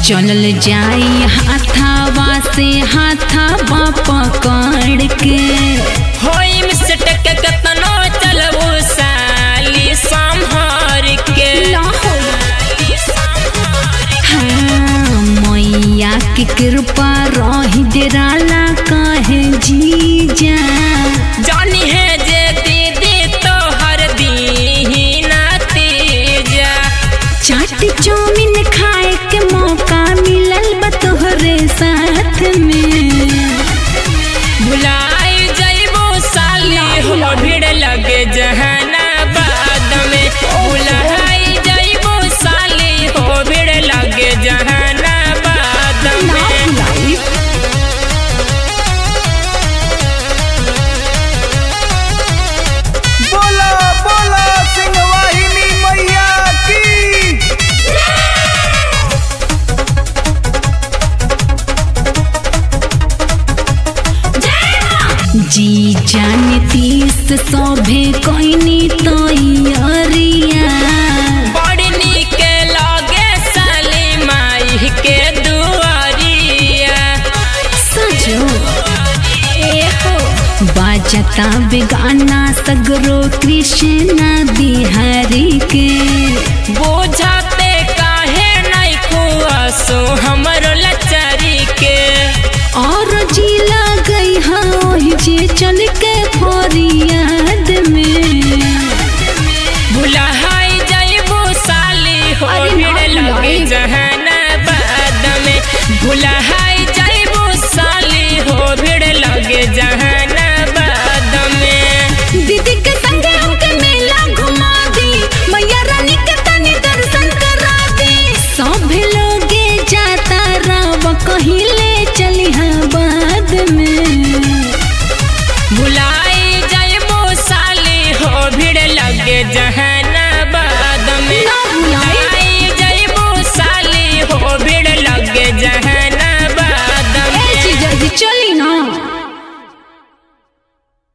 चलल जाई हाथावा से हाथावा पकड़ के होई मिसट के कतनो चलबू साली संहार के हाँ, मैया के कृपा रही डेराला कहे जीजा जानी है जे दीदी तो हर दीना तेजा चाट चौमिन खाए के मौका मिलल बा तोहरे साथ में भुलाई जइबो साली हो भीड़ लगे जहानाबाद में भुलाई जइबो साली हो भीड़ लगे जहानाबाद में बोला बोला सिंहवाहिनी मैया की जी जाने तीस सौभे कोइनी तो अरिया बड़ी नीक लगे साली माई के दुआरिया सजो बाजता बेगाना सगरो कृष्ण बिहारी के बुझाते काहे नहीं कुआसो हमरो लचारी के और जिला गई हाँ जे चल के फरियाद में भुलाई जइबो साली हो अरे ना भीड़ लगे भुलाई। जहानाबाद में भुलाई जइबो साली हो भीड़ लगे जहानाबाद में दीदी